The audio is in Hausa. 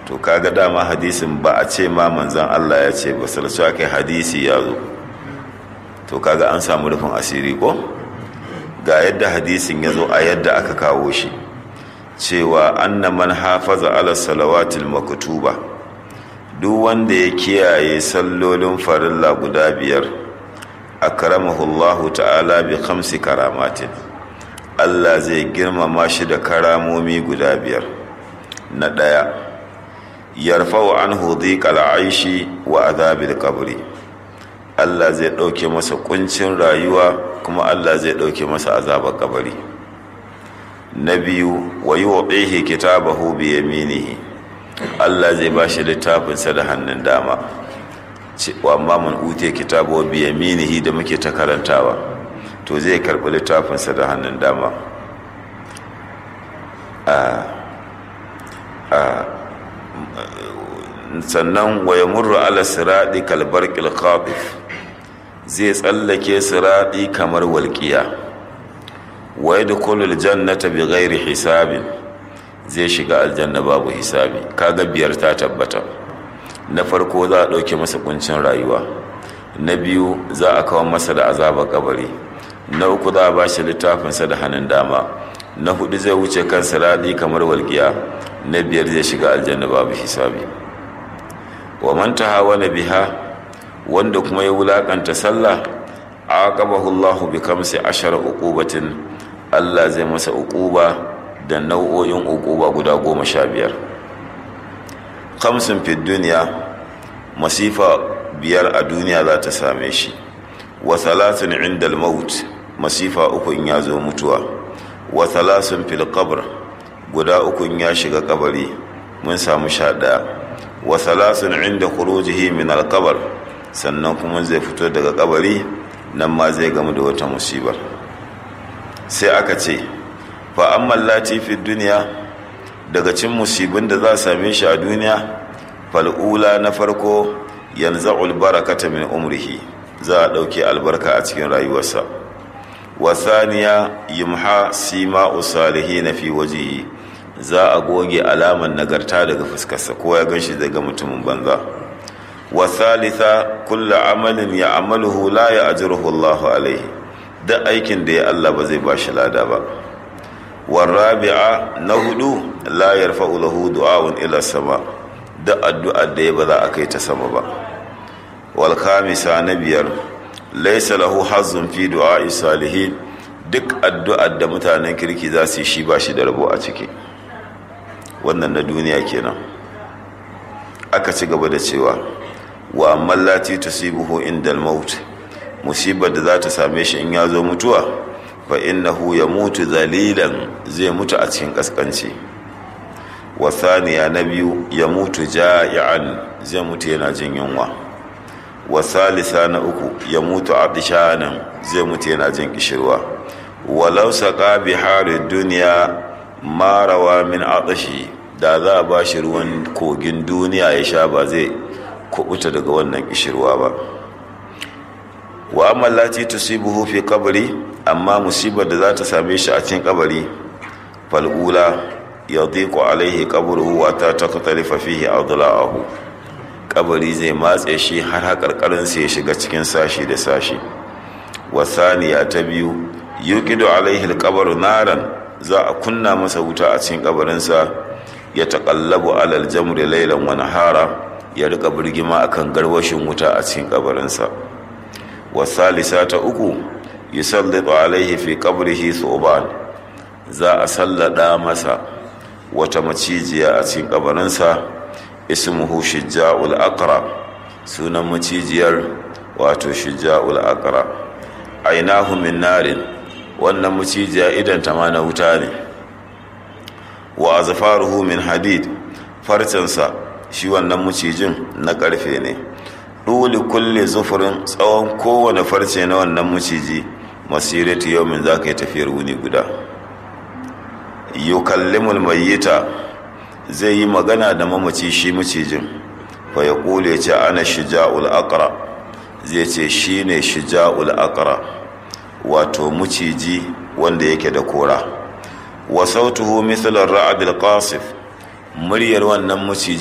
to kaga dama hadisin ba a ce ma manzan Allah ya ce ba salsu kai hadisi ya zo to kaga an samu rufin asiri ko ga yadda hadisin ya zo a yadda aka kawo shi cewa anna man hafaza ala salawatil maktuba duk wanda ya kiyaye sallolin farilla guda biyar akramahu Allahu ta'ala bi khamsi karamatin Allah zai girmama shi da karamomi guda biyar na ɗaya yarfau an hudhiqal aishi wa azabil qabri Allah zai ɗauke masa kuncin rayuwa kuma Allah zai ɗauke masa azabar kabari na biyu wa yu'tihi kitabahu bi yaminihi Allah zai bashi littafinsa da hannun dama wa amma man ute kitabahu bi yaminihi da muke ta karantawa to zai karɓi littafinsa da hannun dama sannan waya murru ala siraɗi kalbar kilkafif zai tsallake siraɗi kamar walƙiya wai da kulul jannata bi gairi hisabin zai shiga aljanna babu hisabi kaga biyar ta tabbata na farko za a ɗauke masa kuncin rayuwa na biyu za a kawo masa da azabar kabari na uku za a ba shi littafinsa da hannun dama na hudu zai wuce kan siradi kamar walgiya na biyar zai shiga aljanna babu hisabi wa man tahawana biha wanda kuma ya wulakanta sallah aqabahu Allahu bi kamsi ashara uqubatin Allah zai masa uquba da nau'o'in uquba guda goma sha biyar khamsin fi duniya masifa biyar a duniya za ta same shi wa salatin inda al-maut masifa uku in ya zo mutuwa wa thalathun fil qabr guda uku in ya shiga kabari mun samu sha daya wa thalathun inda khurujihi min al qabr sannan kuma zai fito daga kabari nan ma zai gamu da wata musibar sai aka ce fa amma lati fi duniya daga cin musibin da za same shi a duniya fal'ula na farko yanza'ul barakata min umrihi za a ɗauke albarka a cikin rayuwarsa wasaniya yimha sima usalihi na fi wajihi za a goge alaman nagarta daga fuskarsa ko ya ganshi daga mutumin banza wasalitha kulla amalin ya amaluhu la ya ajruhu Allahu alaihi da aikin da ya Allah ba zai ba shi lada ba warabi'a na hudu la yarfa'u lahu du'a'un ila sama da addu'ar da ya ba za a kai ta sama ba wal khamisa na biyar laysa lahu hazzun fi du'a'i salihin duk addu'ar da mutanen kirki za su yi shi ba shi da rabo a ciki wannan na duniya kenan aka ci gaba da cewa wa amma lati tusibuhu indal maut musibar da za ta same shi in ya zo mutuwa fa innahu yamutu zalilan zai mutu a cikin kaskanci wa thaniya na biyu ya mutu ja'ian zai mutu yana jin yunwa wa salisa na uku ya mutu atishanan zai mutu yana jin kishirwa walau saqa bihari duniya marawa min atashi da za a bashi ruwan kogin duniya ya sha ba zai kubuta daga wannan kishirwa ba wa amma lati tusibuhu fi qabri amma musibar da za ta same shi a cikin kabari fal'ula yadhiqu alaihi qabruhu wa ta taqtalifa fihi adla'ahu kabari zai matse shi har hakarkarin sa ya shiga cikin sashi da sashi wa thaniya ta biyu yuqidu alaihi alqabru naran za a kunna masa wuta a cikin kabarinsa ya taqallabu alal jamri laylan wa nahara ya rika birgima akan garwashin wuta a cikin kabarinsa wasalisa ta uku yusallitu alaihi fi qabrihi thuban za a sallada masa wata macijiya a cikin kabarinsa ismuhu shijja'ul aqra sunan macijiyar wato shijja'ul aqra ainahu min narin wannan macijiya idan ta ma na wuta ne wa azfaruhu min hadid farcensa shi wannan macijin na karfe ne dole kulle zufurin tsawon kowane farce na wannan maciji masiratu yaumin za ka yi tafiyar wuni guda yukallimul mayyita zai yi magana da mamaci shi macijin fa ya kule ce ana shija'ul aqra zai ce shi ne shija'ul aqra wato maciji wanda yake da kora wa sautuhu mithlar ra'adil qasif muryar wannan maciji